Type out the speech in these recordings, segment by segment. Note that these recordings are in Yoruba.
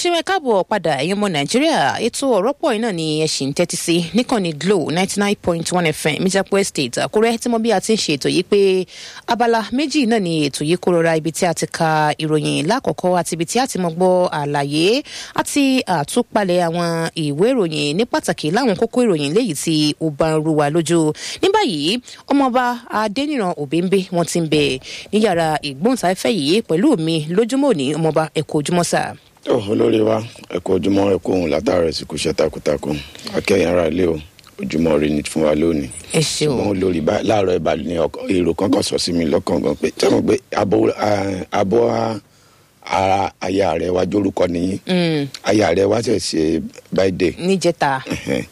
ṣeun ẹ káàbọ̀ padà ẹ̀yin ọmọ nàìjíríà ètò ọ̀rọ̀ pọ̀ iná ni ẹ ṣì ń tẹ́tí sí níkànnì glo ninety nine point one fm mijapo estate àkúrẹ́ tí mo bí a ti ń ṣe ètò yìí pé abala méjì náà ni ètò yìí kó rọra ibi tí a ti ka ìròyìn lákọ̀ọ́kọ́ àti ibi tí a ti mọ gbọ́ àlàyé àti àtúpalẹ̀ àwọn ìwé ìròyìn ní pàtàkì láwọn kókó ìròyìn léyìí tí ó bá ń ru wa lójú ní báyìí ọmọọba adẹniran òbẹ́ńbé wọn ti ń bẹ ní yàrá ìgbóhùnsáfẹ́ yìí pẹ̀lú mi lójúmọ́ òní ọmọọba ẹ̀kọ́ ojúmọ́ sáà ó olórí wa ẹ kú ojúmọ́ ẹ kú òun látàrọ ìsìnkú iṣẹ́ takuntakun akẹyìn ara ilé o ojúmọ́ rí ni fún wa lónìí. ẹ ṣeun ṣùgbọ́n olórí bá láàárọ̀ ìbàdàn ní èrò kankan sọ sí mi lọ́kàn gan pé tí wọ́n gbé abọ́ ara aya rẹ̀ wá jórúkọ nìyí aya rẹ̀ wá ṣẹ̀ ṣe báyìí níjẹta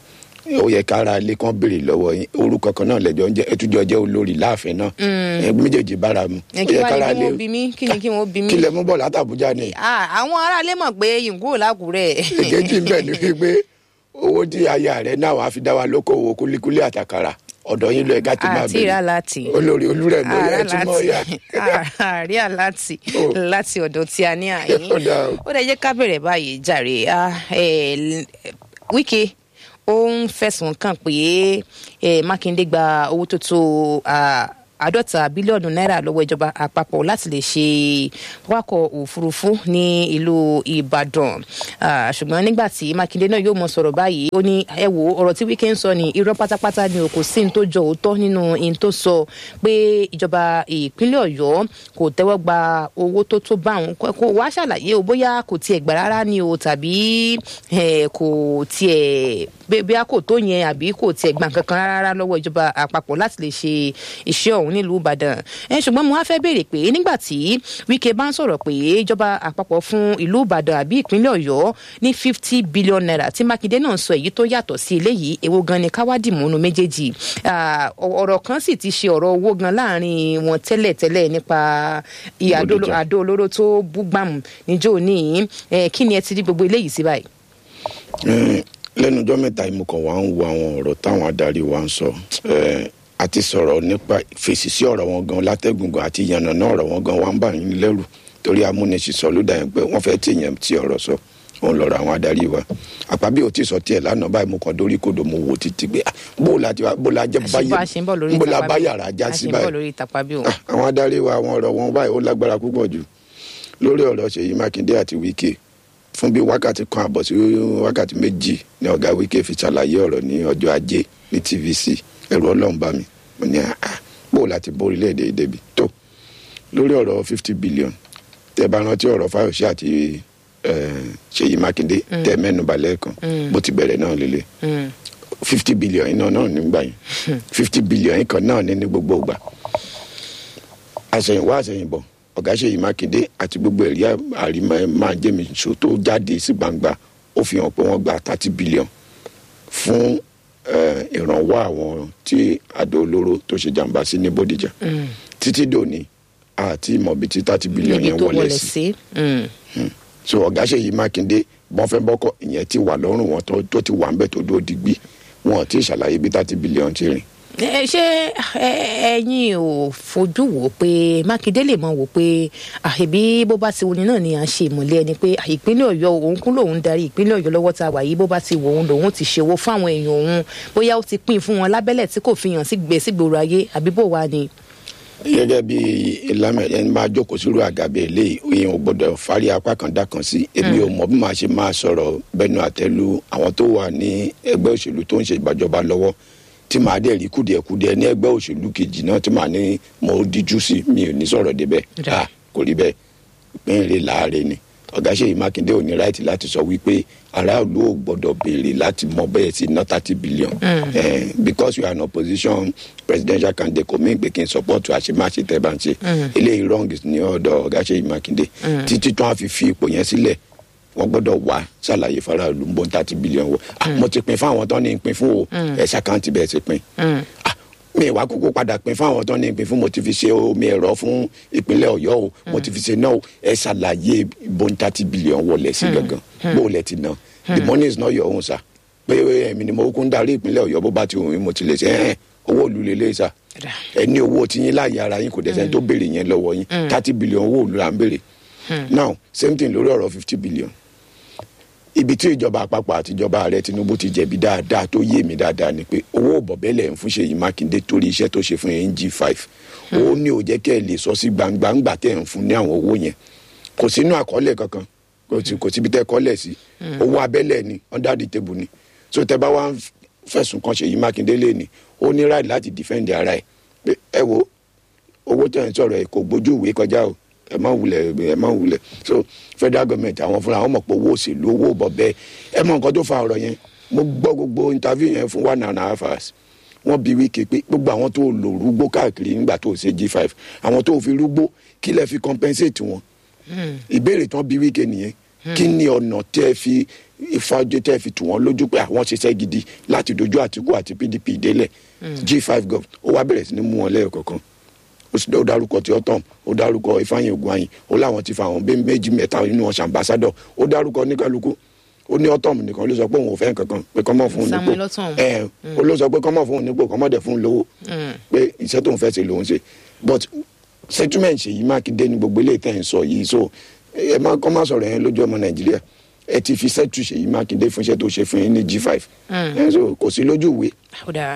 ó yẹ kára ilé kan béèrè lọ́wọ́ yín orúkọ kan náà lẹ́jọ́ ń jẹ́ ẹtújọ́ jẹ́ olórí láàfin náà ẹgbẹ́ méjèèjì bára mu ẹ kí wàá ní kí wọ́n bí mi kí ni kí wọ́n bí mi. kí lẹ mú bọ̀ látàbújá ni. àwọn aráalé mọ̀ pé yìnkú làkúrẹ́. èkejì ń bẹ̀ ni wípé owó tí aya rẹ̀ náà wàá fi dá wa lókòwò kúlíkúlí àtàkàrà ọ̀dọ̀ yín lọ ẹ̀ka ti máa àti ìrà láti. olórí olúrẹ̀ ló yẹ tí mọ̀ ya. àrí àláti láti ọ̀dọ̀ tí a ní àyín Ó dáa o. ó dẹ̀ jẹ́ ká bẹ̀rẹ̀ báyìí jàre Ah, eh, wíkẹ́ ó ń fẹ̀sùn kàn pé eh, mákindé gba owó tó tó ah, àádọ́ta bílíọ̀nù náírà lọ́wọ́ ìjọba àpapọ̀ láti lè ṣe wákọ̀ òfurufú ní ìlú ìbàdàn Ah, ṣùgbọ́n nígbà tí mákindé náà yóò mọ sọ̀rọ̀ báyìí ó ní ẹ wo ọ̀rọ̀ tí wíkẹ́ ń sọ ní irọ́ pátápátá ni o kò sí ní tó jọ òótọ́ nínú ní tó sọ pé ìjọba ìpínlẹ̀ ọ̀yọ́ kò tẹ́wọ́ gba owó tó tó bá òun kó wá ṣàlàyé o bóyá kò tiẹ̀ gbà rárá ni o tàbí eh, kò tiẹ̀ bí- bí a kò tó yẹn àbí kò tiẹ̀ gbà kankan rárá lọ́wọ́ ìjọba àpapọ̀ láti lè ṣe iṣẹ́ ọ̀hún nílùú ìbàdàn ẹ ṣùgbọ́n mo wá fẹ́ béèrè pé nígbà tí wíkẹ́ bá ń sọ̀rọ̀ pé ìjọba àpapọ̀ fún ìlú ìbàdàn àbí ìpínlẹ̀ ọ̀yọ́ ní fifty billion naira tí mákindé náà sọ èyí tó yàtọ̀ sí eléyìí èwo gan ni káwádìí múnú méjèèjì Ah, ọ̀rọ̀ kan sì ti ṣe ọ̀rọ̀ owó gan láàrin wọn tẹ́lẹ̀tẹ́lẹ̀ nípa iye àdó Bódìjà. àdó olóró tó búgbàmù níjó ní kí ni ẹ ti rí gbogbo eléyìí sí báyìí. Eh, lẹ́nu ọjọ́ mẹ́ta yìí mo kàn wá ń wo àwọn ọ̀rọ̀ táwọn adarí wa ń sọ Eh, a ti sọ̀rọ̀ nípa fèsì sí ọ̀rọ̀ wọn gan látẹ̀gùngàn àti ìyànnàná ọ̀rọ̀ wọn gan wà ń bà yín lẹ́rù torí amúnisìn sọ ló dà yẹn pé wọ́n fẹ́ tí èèyàn ti ọ̀rọ̀ sọ òun lọ́rọ̀ àwọn adarí wa àpábí ò tí sọ tiẹ̀ lánàá báyìí mo kàn dórí kodò mo wò títí pé ah, bó la ti wá bó la jẹ́ àṣìbọ̀ àṣìbọ̀ lórí bó la ìtàpá bá bí- yàrá já sí àṣìbọ̀ báyìí lórí ìtàpá bí òun. Ah, àwọn adarí wa àwọn ọ̀rọ̀ wọn báyìí ó lágbára púpọ̀ jù lórí ọ̀rọ̀ ṣèyí mákindé àti wíkẹ́ fún bí wákàtí kan àbọ̀ sí wákàtí méjì ni ọ̀gá wíkẹ́ fi ṣàlàyé ọ̀rọ̀ ní ọjọ́ ajé ní tvc ẹ̀rù ọlọ́run bá mi mo ní àá bó láti bó orílẹ̀-èdè yìí débi tó lórí ọ̀rọ̀ fifty billion tẹ bá rántí ọ̀rọ̀ fáyọ̀ṣe àti eh, ṣèyí mákindé tẹ mẹ́nuba lẹ́ẹ̀kan bó ti bẹ̀rẹ̀ náà lélẹ̀ Mm. fifty billion yìí náà náà nígbà yẹn fifty billion yìí kan náà ní ní gbogbo ìgbà àṣẹyìnwá àṣẹyìnbọ̀ ọ̀gá ṣèyí mákindé àti gbogbo ẹ̀rí àrímọ́ máa jẹ́ mi ṣó tó jáde sí gbangba ó fi hàn pé wọ́n gba thirty billion fún eh, ìrànwọ́ àwọn tí àdó olóró tó ṣe jàǹbá sí ní bódìjà títí dòní àti ìmọ̀bí tí thirty billion níbi yẹn tó wọlé wọlé sí sí. Mm. so ọ̀gá ṣèyí mákindé bọ́n fẹ́ bọ́kọ̀ ìyẹn ti wà lọ́rùn wọn tó tó ti wà ń bẹ̀ tó dó digbí wọn ò tí ì ṣàlàyé bí thirty billion ti rìn ẹ ṣé ẹ- ẹ̀yin ò fojú wò ó pé mákindé lè mọ wò ó pé àìbí bó bá ti wuni náà ni à ń ṣe ìmọ̀lẹ́ ẹni pé à, ìpínlẹ̀ ọ̀yọ́ òun kún lòun darí ìpínlẹ̀ ọ̀yọ́ lọ́wọ́ tá a wà yìí bó bá ti wò òun lòun ti ṣòwò fún àwọn èèyàn òun bóyá ó ti pín fún wọn lábẹ́lẹ̀ tí kò fi hàn sí gbé sígboro ayé àbí bó wà ni. gẹ́gẹ́ bí ìlànà ẹni máa jókòó sírú àgàbẹ̀ eléyìí èèyàn ò gbọ́dọ̀ fárí apá kan dá kan sí èmi ò mọ̀ bí màá ṣe máa sọ̀rọ̀ bẹ́nu àtẹ́lu àwọn tó wà ní ẹgbẹ́ òṣèlú tó ń ṣe ìgbàjọba lọ́wọ́ tí màá dẹ̀ rí kùdìẹ̀kudiẹ ní ẹgbẹ́ òṣèlú kejì náà tí màá ní mo díjú sí mi ò ní sọ̀rọ̀ débẹ̀ Ra. Ah, kò rí bẹ́ẹ̀ ìpínlẹ̀ láàrin ni ọ̀gá ṣèyí mákindé ò ní ráìtì láti sọ wípé aráàlú ò gbọ́dọ̀ béèrè láti mọ bẹ́ẹ̀ sí ná thirty billion Eh, because you are in opposition presidential candidate kò mí pé kí n support àṣemáṣe tẹ́ bá ń ṣe eléyìí wrong ní ọ̀dọ̀ ọ̀gá ṣèyí mákindé títí tí wọ́n á fi fi ipò yẹn sílẹ̀ wọ́n gbọ́dọ̀ wá ṣàlàyé faraàlú ń bọ́ thirty billion wọ Ah, mo ti pin fáwọn tó ní pin fún o ẹ̀ ṣàkáǹtì bẹ́ẹ̀ ti pin Ah, mi wá kúkú padà pin fáwọn tó ní pin fún mo ti fi ṣe omi ẹ̀rọ fún ìpínlẹ̀ ọ̀yọ́ o mo ti fi ṣe náà o ẹ ṣàlàyé bọ́n thirty billion wọlé sí gangan bó o lẹ ti ná the money is not your own sa pé ẹ̀mí ni mo kún darí ìpínlẹ̀ ọ̀yọ́ bó bá ti wù mí mo ti lè ṣe ẹ̀ owó òlu lélẹ̀ sa Ra. ẹ ní owó tí yín láàyè ara yín kò dẹ̀ sẹ́ni tó béèrè yẹn lọ́wọ́ yín thirty billion owó òlu là ń béèrè now same thing lórí ọ̀rọ̀ fifty billion ibi tí ìjọba àpapọ̀ àti ìjọba ààrẹ tinubu ti jẹ̀bi dáadáa tó yé mi dáadáa ni pé owó bọ̀bẹ́lẹ̀ ń fún ṣèyí mákindé torí iṣẹ́ tó ṣe fún yẹn g five ó ní ò jẹ́ kẹ́ ẹ lè sọ sí gbangba ńgbà tẹ̀ ń fún ní àwọn owó yẹn kò sínú àkọọ́lẹ̀ kankan kò sí kò síbi tẹ́ kọ́lẹ̀ sí owó abẹ́lẹ̀ ni under the table ni so tẹ́ bá wá ń fẹ̀sùn kan ṣèyí mákindé lé ní ó ní right láti defend ara ẹ̀ pé ẹ wo owó tẹ̀ ń sọ̀rọ̀ ẹ̀ kò gbójú ìwé kọjá o ẹ má wulẹ̀ ẹ má wulẹ̀ so federal government àwọn fúnra wọn mọ̀ pé owó òṣèlú owó bọ̀bẹ́ ẹ mọ nǹkan tó fa ọ̀rọ̀ yẹn mo gbọ́ gbogbo interview yẹn fún one and a half hours wọ́n bi wíkẹ́ pé gbogbo àwọn tó lò rúgbó káàkiri nígbà tó ṣe g five àwọn tó fi rúgbó kí lẹ fi compensate wọn ìbéèrè tán bi wíkẹ́ nìyẹn kí ni ọ̀nà tẹ́ fi ìfọ́jú tẹ́ fi tù wọ́n lójú pé àwọn ṣiṣẹ́ gidi láti dojú àtìkú àti pdp délẹ̀ g five gov ó wá bẹ̀rẹ̀ sí ní mú wọn lẹ́yọ̀ kọ̀ọ̀kan ó sì ó dárúkọ tí ó tàn ó dárúkọ ifeanyi ogunanyin ó láwọn ti fa àwọn bẹ́ẹ̀ méjì mẹ́ta nínú ọ̀sán ambassadọ̀ ó dárúkọ oníkálukú ó ní ọtọm nìkan ló sọ pé òun ò fẹ́ kankan pé kọ́mọ̀ fún un nípò Samuel Ortom. ẹ ó ló sọ pé kọ́mọ̀ fún un nípò kọ́mọ̀ dẹ̀ fún un lówó pé iṣẹ́ tóun fẹ́ ṣe lòun ṣe but settlement ṣèyí mákindé ní gbogbo ilé ìtẹ̀ ń sọ yìí so ẹ má kọ́ má sọ̀rọ̀ yẹn lójú ọmọ nàìjíríà ẹ ti fi settle ṣèyí mákindé fún iṣẹ́ tó ṣe fún yín ní g five ẹ so kò sí lójú ìwé ó dáa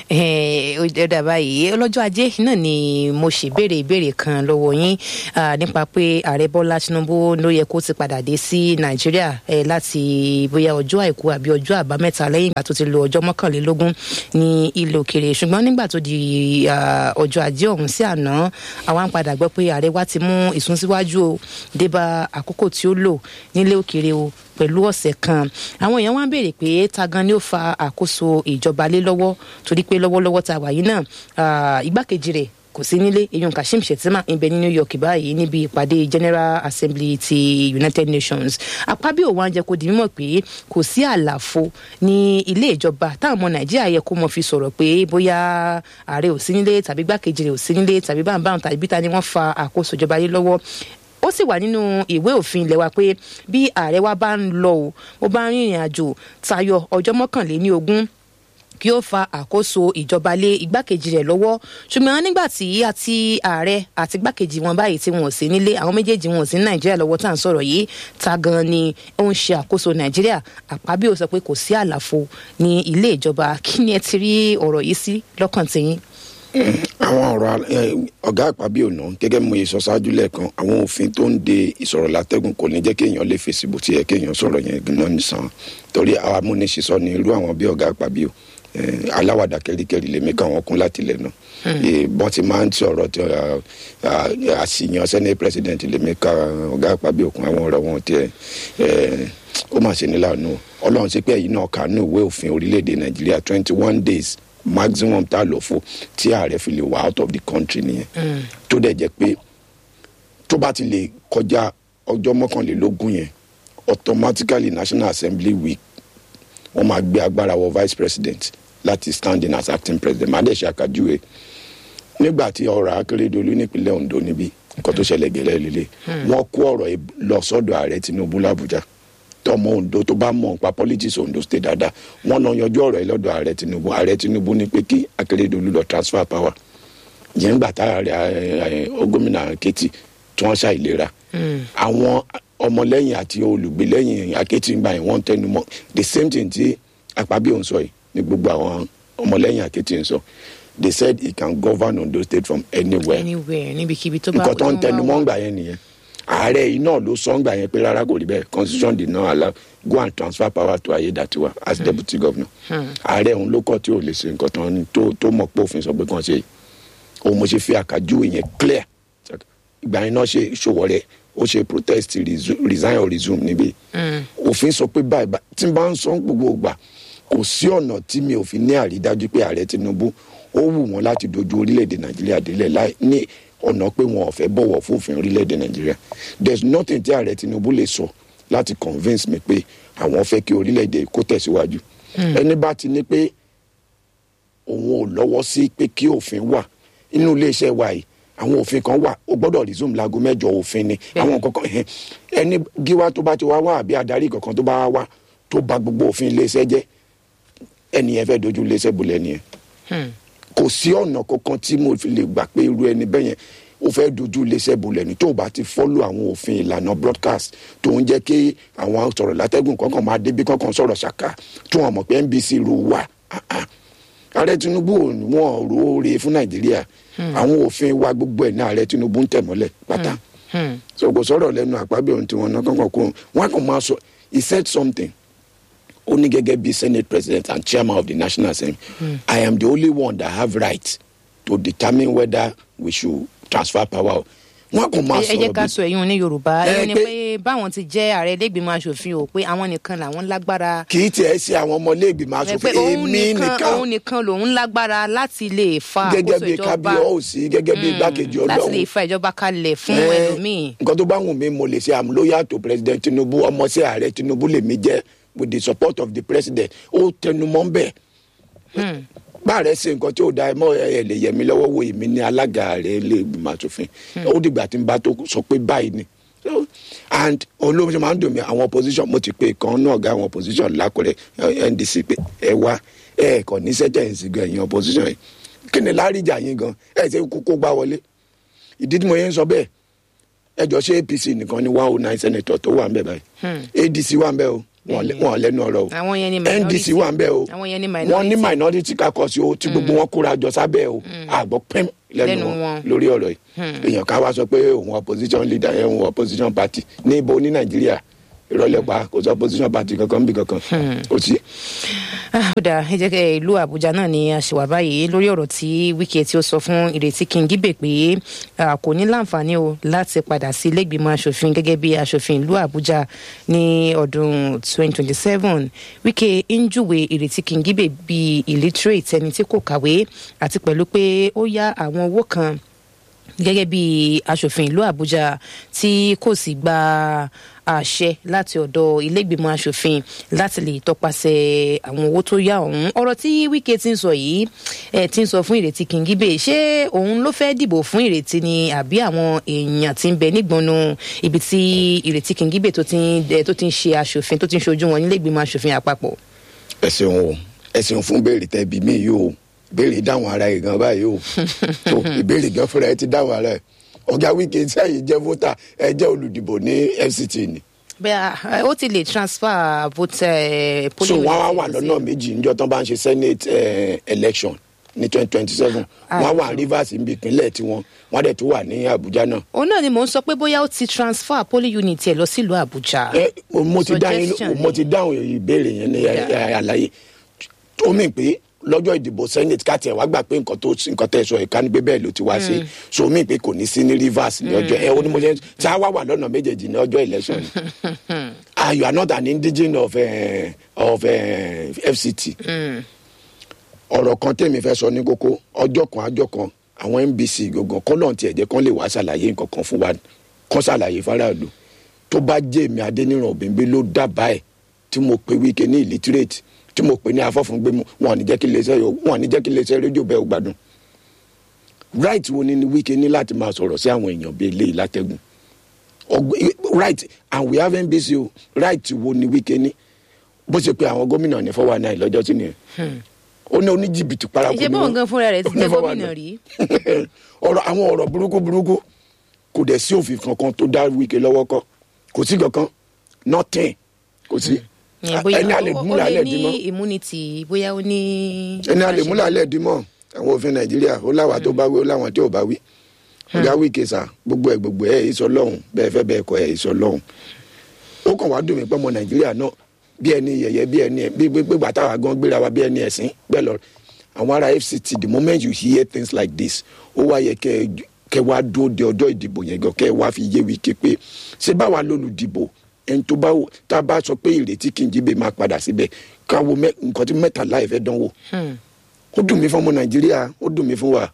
ẹ ó dà báyìí ọlọ́jọ́ ajé náà ni mo ṣe béèrè ìbéèrè kan lọ́wọ́ yín ah, nípa pé ààrẹ bọ́lá tinubu ló yẹ kó ti padà dé sí nàìjíríà ẹ láti bóyá ọjọ́ àìkú àbí ọjọ́ àbámẹ́ta lẹ́yìn ìgbà tó ti lo ọjọ́ mọ́kànlélógún ní ilẹ̀ òkèrè ṣùgbọ́n nígbà tó di ah, ọjọ́ ajé ọ̀hún sí àná àwa ń padà gbọ́ pé ààrẹ wa ti mú ìsúnsíwájú o débà àkókò tí ó lò nílé òkèrè o pẹ̀lú ọ̀sẹ̀ kan àwọn èèyàn wá ń béèrè pé ta gan ni ó fa àkóso ìjọba lé lọ́wọ́ torí pé lọ́wọ́lọ́wọ́ ta wà yìí náà ah, igbákejì rẹ̀ kò sí nílé eyín kashim shettima ń bẹ ní new york báyìí níbi ìpàdé general assembly ti united nations apábíò wa ń jẹ kó di mímọ̀ pé kò sí àlàfo ní ilé ìjọba táwọn ọmọ nàìjíríà yẹ kó mọ fi sọ̀rọ̀ pé bóyá ààrẹ ò sí nílé tàbí igbákejì rẹ̀ ò sí nílé tàbí báńbáń tàbí bíta ni wọ́n fa àkóso ìjọba lé lọ́wọ́ ó sì wà nínú ìwé òfin ilé wa pé bí ààrẹ wa bá ń lọ o ó bá ń rìnrìn àjò tayọ ọjọ́ mọ́kànléní ogún kí ó fa àkóso ìjọba lé igbákejì rẹ̀ lọ́wọ́ ṣùgbọ́n nígbà tí àti ààrẹ àti igbákejì wọn báyìí tí wọn ò sí nílé àwọn méjèèjì wọn ò sí ní nàìjíríà lọ́wọ́ tá à ń sọ̀rọ̀ yìí ta gan ni ó ń ṣe àkóso nàìjíríà àpábíò sọ pé kò sí àlàfo ní ilé ìjọba kí ni ẹ ti rí ọ̀rọ̀ yìí sí lọ́kàn tiyín. àwọn ọ̀rọ̀ ẹ, ọ̀gá àpábí ọ̀nà gẹ́gẹ́ bí mo yẹ sọ ṣáájú lẹ́ẹ̀kan àwọn òfin tó ń de ìsọ̀rọ̀ látẹ́gùn kò ní jẹ́ kéèyàn lè fèsì bó ti yẹ kéèyàn sọ̀rọ̀ yẹn gan nìsan torí àwọn amúnisísọ ni irú àwọn bí ọ̀gá àpábí o ẹ, aláwàdà kẹ́ríkẹ́rí lèmi kàn wọ́n kún láti lẹ̀ náà Ẹ, bọ́n ti máa ń sọ̀rọ̀ tí ọ, à, àṣìyàn senate president lèmi ká ọ̀gá àpábí òkun àwọn ọ̀rọ̀ wọn tiẹ̀ ẹ, ó mà ṣe ní láàánú ọlọ́run ṣe pé ẹ̀yin náà kà ní ìwé òfin orílẹ̀-èdè nàìjíríà twenty one days maximum tá a lò fún tí ààrẹ fi lè wá out of the country nìyẹn tó dẹ̀ jẹ́ pé tó bá ti lè kọjá ọjọ́ mọ́kànlélógún yẹn automatically national assembly week wọ́n máa gbé agbára wọ vice president láti stand in as acting president má dẹ̀ ṣe àkàjúwe nígbà tí ọ̀rọ̀ akérèdọ́lù nípínlẹ̀ ondo níbí nǹkan tó ṣẹlẹ̀ gẹ́lẹ́ lélẹ̀ wọ́n kó ọ̀rọ̀ yìí lọ sọ́dọ̀ ààrẹ tinubu làbújá tọmọ ondo tó bá mọ̀ nípa politics ondo state dáadáa wọ́n lọ yanjú ọ̀rọ̀ yìí lọ́dọ̀ ààrẹ tinubu ààrẹ tinubu ní pé kí akérèdọ́lù lọ transfer power yẹn ń gbà tá ààrẹ gómìnà akétì tí wọ́n ṣàìlera àwọn ọmọlẹ́yìn àti olùgbèlẹ́yìn akétì ń gbà yẹn wọ́n tẹnu mọ́ the same thing tí àpábí òun sọ yìí ní gbogbo àwọn ọmọlẹ́yìn akétì ń sọ they said he can govern ondo state from anywhere anywhere níbikíbi tó bá nǹkan tó ń wá tẹnu wá. mọ́ ńgbà yẹn nìyẹn ààrẹ yìí náà ló sọ ńgbà yẹn pé rárá kò rí bẹ́ẹ̀ constitution did not allow go and transfer power to ayédàtiwa as deputy governor ààrẹ òun ló kọ́ tí ò lè ṣe nǹkan tó ń- tó tó mọ̀ pé òfin sọ pé kàn ṣe yìí òun mo ṣe fi àkàjúwe yẹn clear ìgbà yẹn náà ṣe ṣòwò rẹ ó ṣe protest resu- resign or resume níbí òfin sọ pé báyìí bá- tí n bá ń sọ gbogbo ìgbà kò sí ọ̀nà tí mi ò fi ní àrídájú pé ààrẹ tinubu ó wù wọ́n láti dojú orílẹ̀-èdè nàìjíríà délẹ̀ láì ní ọ̀nà pé wọn ò fẹ́ bọ̀wọ̀ fófin orílẹ̀-èdè nàìjíríà there is nothing tí ààrẹ tinubu lè sọ láti convince mi pé àwọn fẹ́ kí orílẹ̀-èdè kó tẹ̀síwájú ẹni bá ti ní pé òun ò lọ́wọ́ sí pé kí òfin wà inú iléeṣẹ́ wa yìí àwọn òfin kan wà ó gbọ́dọ̀ resume láago mẹ́jọ òfin ni àwọn kankan ẹ̀hẹ́n, ẹni gíwá tó bá ti wá wá àbí adarí kankan tó bá wá wá tó bà gbogbo òfin iléeṣẹ́ jẹ́ ẹni yẹn fẹ́ dojú iléeṣẹ́ bolẹ̀ nìyẹn Hmm. kò sí ọ̀nà kankan tí mo fi lè gbà pé irú ẹni bẹ́ẹ̀ yẹn ó fẹ́ dojú iléeṣẹ́ bolẹ̀ ní tó o bá ti fọ́lù àwọn òfin ìlànà broadcast tó ń jẹ́ kí àwọn sọ̀rọ̀ látẹ́gùn kankan máa débi kankan sọ̀rọ̀ ṣàkà tó wọn mọ̀ pé NBC ru wà ààrẹ Tinubu ò ní wọn róore fún Nàìjíríà àwọn òfin wa gbogbo ẹ̀ ní ààrẹ Tinubu ń tẹ̀ mọ́lẹ̀ pátá so kò sọ̀rọ̀ lẹ́nu àpábí ohun tí wọ́n ná kankan kó wọn kàn máa sọ he said something ó ní gẹ́gẹ́ bí senate president and chairman of the national assembly mm. i am the only one that have right to determine whether we should transfer power wọn kò máa ẹ sọ̀rọ̀ jẹ́ ká bí sọ èyí ní yorùbá Ẹ èyí ni pé- pé báwọn ti jẹ́ ààrẹ ilégbèmọ̀ asòfin o pé àwọn nìkan làwọn lágbára kì í tiẹ̀ ṣe àwọn ọmọléègbìmọ̀ ẹ pé asòfin òun èmi nìkan nìkan òun nìkan lòun lágbára láti lè fa gẹ́gẹ́ àkóso bí ìjọba kábíyọ̀sí gẹ́gẹ́ bí igbákejì láti lè ọlọ́run fa ìjọba kalẹ̀ fún Eh, ẹlòmíì nǹkan tó bá wù mí mo lè ṣe am loyal to president Tinubu ọmọ sí ààrẹ Tinubu lèmi jẹ́ with the support of the president ó tẹnumọ́ ń bẹ̀ báàrẹ ṣe nǹkan tí ó da ẹ mọ ẹ lè yẹ mí lọ́wọ́ wo èmi ní alága rẹ lè gbìmọ̀ àtòfin ó dìgbà tí n bá tó sọ pé báyìí ni So, and olóhùn ṣe máa ń dùn mí àwọn opposition mo ti pe kan náà ga àwọn opposition lákùrẹ́ eh, NDC pé ẹ wá ẹ kàn ní sẹ́tẹ̀ǹsì gan ẹ̀yìn opposition yìí kí ni láríjà yín gan ẹ ṣe kókó gbá wọlé ìdí tí mo yẹn ń sọ bẹ́ẹ̀ ẹjọ ṣé apc nìkan ni one oh nine senator tó wà ń bẹ báyìí adc wà ń bẹ o wọn lẹ- wọn lẹ́nu ọ̀rọ̀ o àwọn yẹn ni ndc minority wà ń bẹ o àwọn yẹn ni wọn ní minority minority kakọsí o tí gbogbo wọn kóra jọ sábẹ́ o àgbọ pẹm lẹ́nu Lẹ́nu wọn wọn. lórí ọ̀rọ̀ yìí èèyàn ká wá sọ pé òun opposition leader ẹ òun opposition party ní ibo ní nàìjíríà ìrọ̀lẹ́ pa kò sí opposition party kankan bí kankan kò sí. Ah, ó dáa ẹ jẹ́ kẹ́ ìlú àbújá náà ni a ṣe wà báyìí lórí ọ̀rọ̀ tí wíkẹ́ tí ó sọ fún ìrètí kíngíbè pé ah, kò ní láǹfààní o láti padà sí ilégbìmọ̀ asòfin gẹ́gẹ́ bí asòfin ìlú àbújá ní ọdún 2027 wíkẹ́ ń júwe ìrètí kíngíbè bíi illiterate ẹni tí kò kàwé àti pẹ̀lú pé ó yá àwọn owó kan gẹ́gẹ́ bí asòfin ìlú àbújá tí kò sì gba àṣẹ láti ọ̀dọ̀ ilégbèmọ̀ asòfin láti lè tọpasẹ̀ àwọn owó tó yá ọ̀hún ọ̀rọ̀ tí wíkẹ́ ti ń sọ yìí ẹ̀ ti ń sọ fún ìrètí kíngíbè ṣé òun ló fẹ́ dìbò fún ìrètí ni àbí àwọn èèyàn ti ń bẹ nígbọnú ibi tí ìrètí kíngíbè tó ti ń ẹ̀, tó ti ń ṣe asòfin tó ti ń ṣojú wọn nílégbèmọ̀ asòfin àpapọ̀. ẹ ṣeun o ẹ ṣeun fún béèrè tẹ bí mi yìí o béèrè dáhùn ara ẹ gan báyìí o so ìbéèrè gan fúnra ẹ ti dáhùn ara ẹ ọgá wíkẹ sẹyìn jẹ vótà ẹ jẹ olùdìbò ní fct ni bẹ́ẹ̀ ó ti lè transfer vote eh, so polling wọn á wà unit sí- lọ́nà méjì níjọ́ tán bá ń ṣe senate eh, election ní twenty twenty seven wọn á wà rivers níbi ìpínlẹ̀ tiwọn wọn á dẹ̀ tún wà ní abuja náà òun náà ni mò ń sọ pé bóyá ó ti transfer polling unit ẹ̀ lọ sílùú àbújá. ẹ mo ti dáhùn Suggestion mo ni. ti dáhùn ìbéèrè yẹn ní ẹ- ẹ- àlàyé ó mì pé lọ́jọ́ ìdìbò senate káàtì ẹ̀ wá gbà pé nǹkan tó nǹkan tẹ̀ sọ ìka ni pé bẹ́ẹ̀ ló ti wá sí so mì pé kò ní sí ní rivers ní ọjọ́ ẹ ó ní mo ṣe tí a wá wà lọ́nà méjèèjì ní ọjọ́ election ni ah you are not an indigene of uh, of uh, fct ọ̀rọ̀ kan tèmi fẹ́ sọ ní kókó ọjọ́ kan ajọ́ kan àwọn nbc gangan kọ́ lọ́n tiẹ̀ jẹ́ kán lè wá ṣàlàyé nǹkan kan fún wa kán ṣàlàyé faraàlú tó bá jẹ́ èmi adéníran òbíńbí ló dábàá ẹ̀ tí mo pe wíkẹ́ ní illiterate tí mo pe ní afọ́fúngbẹ́mu wọn ò ní jẹ́ kí iléeṣẹ́ yóò wọn ò ní jẹ́ kí iléeṣẹ́ rédíò bẹ́ẹ̀ ò gbádùn right wo ni ni wíkẹ́ ní láti máa sọ̀rọ̀ sí àwọn èèyàn bíi eléyìí látẹ̀gùn Ọgbẹ́- right and we have nbc o right wo ni wíkẹ́ ní bó ṣe pe àwọn gómìnà ní four one nine lọ́jọ́ tí nìyẹn ó ní oníjìbìtì paraku ìṣe ni bóun wọ́n. gan fúnra rẹ̀ ti Ó ní jẹ́ 419. gómìnà rí. ọ̀rọ̀ àwọn ọ̀rọ̀ burúkú burúkú kò dẹ̀ sí òfin kankan tó dá wíkẹ́ lọ́wọ́ kọ́ kò sí kankan nothing kò sí Ìyẹn bóyá ẹni alẹ́ ó- ó múlẹ̀ lè alẹ́ ní dímọ́ immunity bóyá ó ní. ẹni alẹ́ múlẹ̀ alẹ́ dímọ́ àwọn òfin nàìjíríà ó láwa tó bá wí ó láwọn tí ò bá wí ọ̀gá wíkẹ́ sà gbogbo ẹ̀ gbogbo ẹ̀ ìsọ lọ́hùn bẹ́ẹ̀ fẹ́ bẹ́ẹ̀ kọ́ ẹ̀ ìsọ lọ́hùn ó kàn wá dùn mí pé ọmọ nàìjíríà náà bí ẹni yẹ̀yẹ́ bí ẹni bí bí bí bàtà wa gan gbéra wa bí ẹni ẹ̀sìn bẹ́ẹ̀ lọ àwọn ará fct the moment you hear things like this ó wá yẹ kẹ kẹ wá dúró de ọjọ́ ìdìbò yẹn gan kẹ wá fi yé wíkẹ́ pé ṣé báwa lólùdìbò ẹni tó bá wò- tá a bá sọ pé ìrètí kí n jíbe máa padà síbẹ̀ káwo mẹ́- nǹkan tí mẹ́tàlá ẹ̀ fẹ́ dánwò ó dùn mí fún ọmọ nàìjíríà ó dùn mí fún wa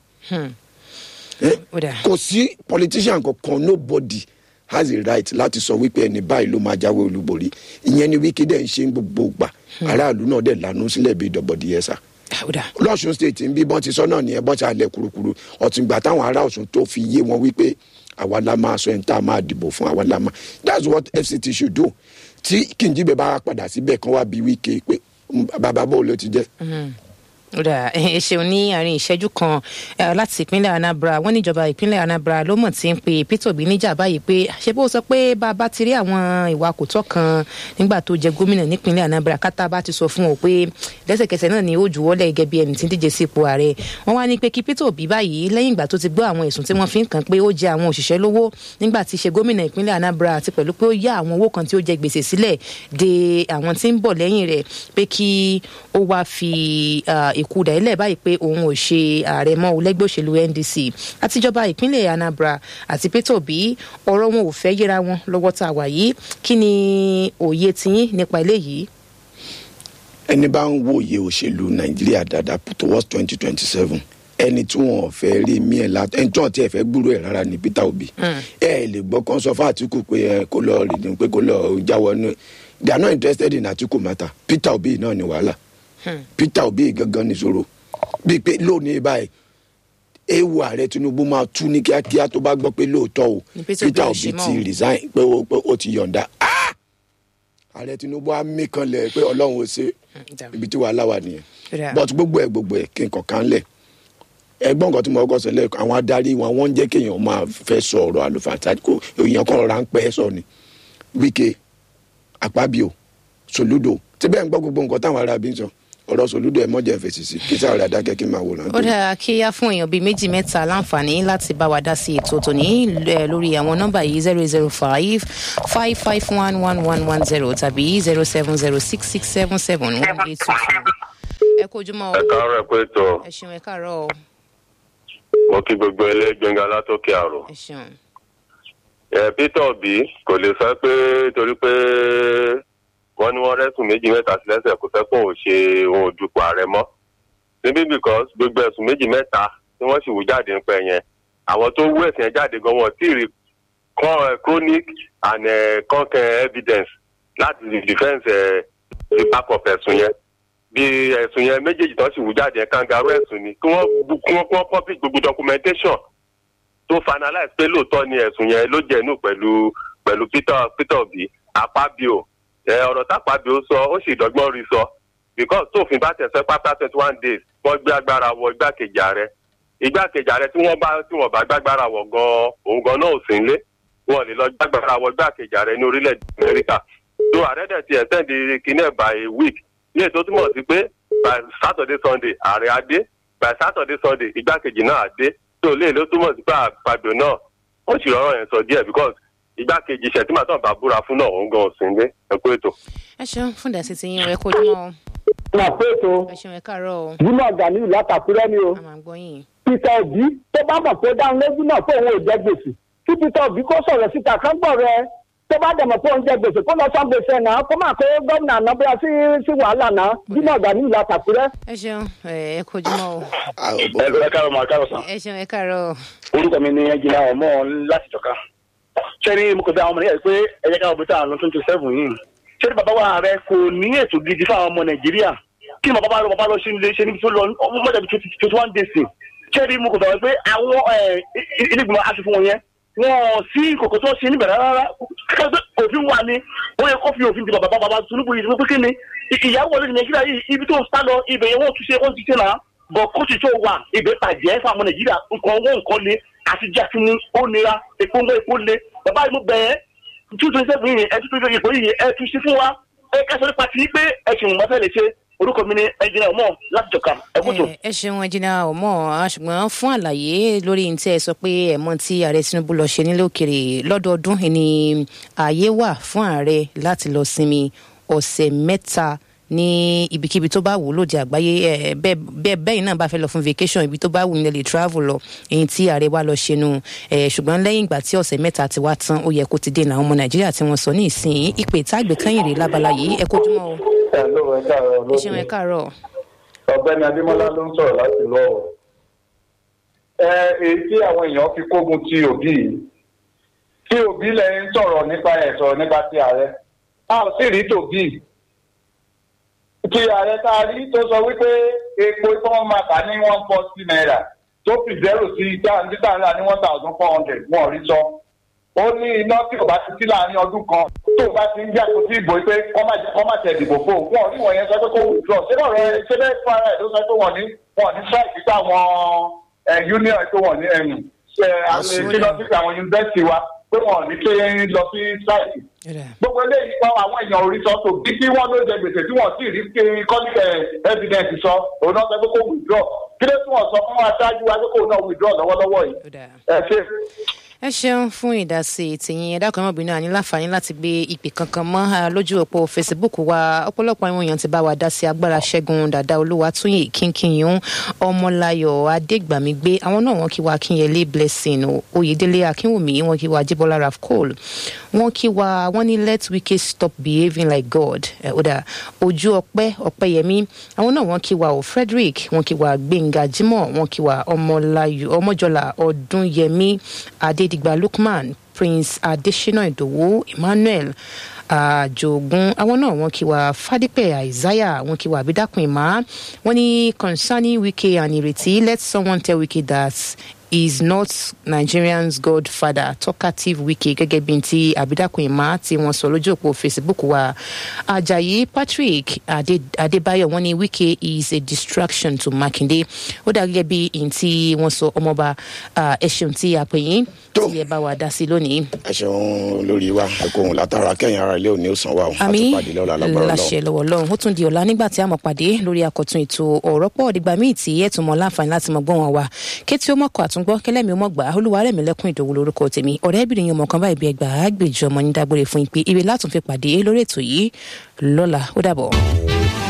Eh, Ó dáa. kò sí politician kankan nobody has a right láti sọ wípé ẹni báyìí ló máa jáwé olúborí ìyẹn ni wíkí dẹ̀ ń ṣe ń gbogbo gbà aráàlú náà dẹ̀ lànà sílẹ̀ bíi dọ̀bọ̀dì ẹ̀sà ó dà lọ́sùn state ń bí bọ́n ti sọ náà nìyẹn bọ́n ti alẹ̀ kurukuru ọ̀túngbà táwọn ará ọ̀sùn tó fi yé wọn wípé àwa la máa sọ ẹni tá a máa dìbò fún àwa la máa that's what fct should do tí kìnjíbẹ̀ bá padà síbẹ̀ kan wá bí wíkẹ́ pé "Mm, bàbá bò ló ti jẹ́ ó dà ẹ ṣeun ní àárín ìṣẹ́jú kan eh, láti ìpínlẹ̀ anambra wọ́n níjọba ìpínlẹ̀ anambra ló mọ̀ tí ń pe peter obi níjà báyìí pé ṣé bó sọ pé bá a bá ti rí àwọn ìwà kò tọ́ kan nígbà tó jẹ gómìnà nípínlẹ̀ anambra kátà bá ti sọ fún ọ pé lẹ́sẹ̀kẹsẹ̀ náà ni ó juwọ́lẹ̀ gẹ́gẹ́ bí ẹni tí ń díje sí ipò ààrẹ wọ́n wá ní pé kí peter obi báyìí lẹ́yìn ìgbà tó ti gbọ́ àwọn ẹ̀sùn tí wọ́n fi ń kàn pé ó jẹ àwọn òṣìṣẹ́ lówó nígbà tí í ṣe gómìnà ìpínlẹ̀ anambra àti pẹ̀lú pé ó yá àwọn owó kan tí ó jẹ gbèsè sílẹ̀ de àwọn tí ń bọ̀ lẹ́yìn rẹ̀ pé kí ó wá fi ah, ìkúdà ilẹ̀ báyìí pé òun ò ṣe ààrẹ mọ́ o lẹ́gbẹ́ òṣèlú ndc àtijọba ìpínlẹ̀ anambra àti peter obi ọ̀rọ̀ wọn ò fẹ́ yíra wọn lọ́wọ́ tá a wà yìí kí ni òye tiyín nípa eléyìí. ẹni bá ń wòye òṣèlú nàìjíríà dáadáa towards twenty twenty seven ẹni tí wọn ò fẹ́ rí mí ẹ̀ la ẹni tí wọn ti ẹ̀ fẹ́ gbúrò ẹ̀ rárá ni peter obi ẹ ẹ lè gbọ́ kán sọ fún àtìkù pé ẹ kó lọ rìndìn pé kó lọ jáwọ́ nù they are not interested in àtìkù matter peter obi náà ni wàhálà peter obi gangan nìṣòro bíi pé lónìí báyìí ewu ààrẹ tinubu máa tú ní kíákíá tó bá gbọ́ pé lóòótọ́ o Ni Peter Obi peter ò obi ṣe mọ́ ti o. resign pé ó pé ó ti yọ̀ǹda Ah! ààrẹ tinubu á mí kanlẹ̀ pé ọlọ́run ò ṣe ibi tí wàhálà wà nìyẹn Ra. but gbogbo ẹ gbogbo ẹ kí n kọ̀ọ̀kan lẹ̀ ẹgbọ́n nǹkan tí mo kọ́ sẹ́lẹ̀ àwọn adarí wọn wọ́n ń jẹ́ kéèyàn máa fẹ́ sọ ọ̀rọ̀ àlùfáàtà kó èèyàn kan rọra ń pẹ́ sọ ni wíkẹ́ àpábíò sòlúdò tí bẹ́ẹ̀ ń gbọ́ gbogbo nǹkan táwọn ará bí ń sọ ọ̀rọ̀ sòlúdò ẹ̀ mọ́jà fèsì sí kí sáà rẹ̀ adákẹ́ kí n máa wòran ó dára kí á fún èèyàn bíi méjì mẹ́ta láǹfààní láti bá wa dá sí ètò tòní eh, lórí àwọn nọ́mbà yìí zero zero five five five one one one one zero tàbí zero seven zero six six seven seven one eight two two. ẹ kú ojúmọ́ o ẹ káàárọ̀ ẹ pé tó ẹ ṣeun ẹ káàárọ̀ o mo kí gbogbo ẹlẹgbẹngà látòkè àrò ẹ ṣeun. ẹ peter obi kò lè sọ pé torí pé wọn ní wọn rẹsùn méjì mẹ́ta sí lẹ́sẹ̀ kó fẹ́ kó òun ṣe òun ò dupò ààrẹ mọ́ níbí because gbogbo ẹ̀sùn méjì mẹ́ta tí wọ́n sì wú jáde nípa yẹn àwọn tó wú ẹ̀sìn yẹn jáde gan wọn ò tí ì rí con- eh, chronic and eh, concrete evidence láti defence eh, the back of ẹ̀sùn yẹn bí ẹ̀sùn yẹn méjèèjì tó sì wú jáde yẹn kangaroo ẹ̀sùn ni kí wọ́n bu- kí wọ́n kí wọ́n publish gbogbo documentation tó finalize pé lóòótọ́ ni ẹ̀sùn yẹn ló jẹ̀nu pẹ̀lú pẹ̀lú peter peter obi apabio ẹ ọ̀rọ̀ tápabio sọ ó sì dọ́gbọ́n rí sọ because tófin bá tẹ̀sẹ̀ pápá twenty one days wọ́n gbé agbára wọ igbákejì ààrẹ igbákejì ààrẹ tí wọ́n bá tí wọ́n bá gbágbára wọ̀ gan òun gan náà ò sí nílé wọn lè lọ gbágbára wọ igbákejì ààrẹ ní orílẹ̀-èdè amẹ́ríkà tó ààrẹ dẹ̀ ti extend kínní ẹ̀ by a week ní ètò túmọ̀ sí pé by saturday sunday ààrẹ á dé by saturday sunday igbákejì náà á dé tó lè ló túmọ̀ sí pé àpàgbò náà ó sì rọrọ yẹn sọ díẹ̀ because igbákejì ṣètìmọ̀ tó ń bá búra fún náà òun gan ò sí nílé ẹ kú ètò. ẹ ṣeun fún ìdásí ti yín o ẹ kú ojúmọ́ o wà pé ètò ẹ ṣeun ẹ káàárọ̀ o jimoh ganiu látàkúrẹ́ ni o a máa ń gbọ́ yín. peter obi tó bá mọ̀ pé dáhùn lójú náà pé òun ò jẹ gbèsè kí peter obi kó sọ̀rọ̀ síta kán gbọ̀ rẹ tó bá dẹ̀ mọ̀ pé òun jẹ gbèsè kó lọ san gbèsè náà kó má kó gómìnà ànábíà sí sí wàhálà náà jimoh ganiu látàkúrẹ́. ẹ ṣeun ẹ ẹ kú ojúmọ́ o ẹ ẹ káàárọ̀ máa káàárọ̀ sàn. ẹ ṣeun ẹ káàárọ̀ o orúkọ mi ni ẹnjìnà ọmọ láti jọka. ṣé ní mo kò bẹ àwọn ọmọ nàìjíríà pé ẹ jẹ́ káwọn bíi àwọn twenty seven yìí. ṣé ní bàbá wa rẹ kò ní ètò gidi fún àwọn ọmọ nàìjíríà kí ni bàbá wa bàbá lọ ṣe nílé ṣe níbi tó lọ ọmọ mọ́jà bíi twenty one days. ṣé ní mo kò bẹ pé àwọn ilé ìgbìmọ̀ aṣòfin wọn yẹn wọn sí kòkó tó ṣe níbẹ̀rẹ̀ rárá kẹ́kẹ́ òfin wà ní wọ́n yẹ kó fi òfin di bàbá bàbá Tinubu yìí pé kí ni ìyàwó olóyìn nàìjíríà yìí ibi tó ń sá lọ ibẹ̀ yẹn wọ́n tún ṣe wọ́n ti ṣe náà bọ̀ kóòtù tó wà ibẹ̀ bàjẹ́ fún àwọn nàìjíríà nǹkan owó nǹkan le àti jákínní ó nira epo ń gbé epo le bàbá yìí mo bẹ̀ ẹ́ two twenty seven yìí ẹ tún tún ipò yìí ẹ tún ṣe fún wa ẹ kẹsàn nípa ti pé ẹ ṣì mọ̀ fẹ́ lè ṣe orúkọ mi ni ẹnjìnà ọmọ láti jọka ẹ kú tó. ẹ ẹ ṣeun ẹjìnà ọmọ ṣùgbọ́n fún àlàyé lórí ní tí ẹ sọ pé ẹ̀mọ́ tí ààrẹ tinubu lọ ṣe nílé òkèrè lọ́dọọdún ni ààyè wà fún ààrẹ láti lọ sinmi ọ̀sẹ̀ mẹ́ta ní ibikíbi tó bá wù ú lòdì àgbáyé ẹ bẹ́ẹ̀ bẹ́ẹ̀ bẹ́ẹ̀ náà bá fẹ́ lọ fún vacation ibi tó bá wù ní lè travel lọ èyí tí ààrẹ wa lọ ṣe nu ẹ ṣùgbọ́n lẹ́yìn ìgbà tí ọ̀sẹ̀ mẹ́ta ti wá tán ó yẹ kó ti dènà àwọn ọmọ nàìjíríà tí wọ́n sọ ní ìsìn ìpè tágbè kẹ́yìn rè lábala yìí ẹ kojúmọ́ o ẹ ló ẹ káàárọ̀ ẹ ṣeun ẹ lóde káàárọ̀ ọ̀gbẹ́ni adémọ́lá ló ń sọ̀rọ̀ láti lọ ọ ẹ èyí tí àwọn èèyàn fi kógun ti òbí yìí tí òbí lẹ ń sọ̀rọ̀ nípa ẹ̀ sọ̀rọ̀ nípa ti ààrẹ a ò sì rí tòbí ti ààrẹ tá a rí tó sọ wípé epo tí wọ́n máa tà ní one forty naira tó fi zero sí títà ńlá ní one thousand four hundred wọn ò rí sọ ó ní iná tí ò bá ti sí láàrin ọdún kan tó bá ti ń yàtọ̀ sí ìbò pé kọ́ má kọ́ má tẹ̀ dìbò fún òun wọn rí wọ̀nyẹn sọ pé kó withdraw ṣé náà rẹ ṣé bẹ́ẹ̀ fún ara ẹ̀ ló sọ pé wọ́n ní wọ́n ní strike sí àwọn ẹ̀ union tó wọ́n ní ẹ̀yìn ṣe àwọn ṣe lọ sí àwọn university wa pé wọ́n ní pé lọ sí strike gbogbo eléyìí pa àwọn èèyàn orí sọ tó bí kí wọ́n ló jẹ gbèsè tí wọ́n sì rí pé kọ́níkẹ̀ evidence sọ òun náà sọ pé kó withdraw kí ló tún wọ́n sọ fún aṣáájú wa pé kó náà withdraw lọ́wọ́lọ́wọ́ yìí ẹ ṣe ẹ ṣeun fún ìdásí tìyín ẹ̀dá kan mọ̀bìnrin àní láǹfààní láti gbé ìpè kankan mọ́ lójú òpó facebook wa ọ̀pọ̀lọpọ̀ àwọn èèyàn ti bá wa dá sí agbára ṣẹ́gun dàda olúwatúnyìn kínkìnyún ọmọláyọ̀ adégbàmígbé àwọn náà wọ́n kí wa akínyẹlé blessing oyèdélé akínwùmí wọ́n kí wa jíbọ́lá rafcol wọ́n kí wa wọ́n ní let wike stop behaving like god ọ̀dà ojú ọpẹ́ ọpẹ́yẹmí àwọn náà wọ́n kí wa o frederick wọ́n kí wa gbẹ̀ngà jimoh wọ́n kí wa ọmọláyọ̀ ọmọjọlá ọdúnyẹmí adé adigba lukman prince adesina idowu emmanuel àjògùn àwọn náà wọn kí wa fadípẹ isaiah wọn kí wa abidakun ìmá wọn ní concerning wike and ireti let someone tell wike that is not nigerians godfather talkative wike gẹ́gẹ́ bí ti abidakun ìmá tí wọ́n sọ lójú òpó facebook wa ajayi patrick adébáyọ̀ wọ́n ní wike is a distraction to makinde ó dà gẹ́gẹ́ bí n tí wọ́n sọ ọmọọba ẹ ṣeun tí a pè yín tí ẹ bá wa dá sí lónìí. ẹ ṣeun lórí wa ẹ kò hùn látara kẹyìn ara ilé òní ó san wa o àmì láṣẹ lọ́wọ́ lọ́run ó tún di ọ̀la nígbà tí a mọ̀ pàdé lórí akọ̀tún ètò ọ̀rọ̀ pọ̀ dìgbà míì tí ẹ̀ tún mọ̀ láǹfààní láti mọ̀ gbọ́ wọn wa kétí ó mọ̀kọ́ àtúngbọ́ kẹlẹ́mi ó mọ̀ gbà olúwarẹ̀mí lẹ́kùn ìdòwú lórúkọ tèmi ọ̀rẹ́bìnrin yẹn mọ̀kan báyìí bí ẹgbàá gbèjọ ọmọ ní dágbére fún ìpè ire látún fi pàdé lórí ètò yìí lọ́la ó dàbọ̀.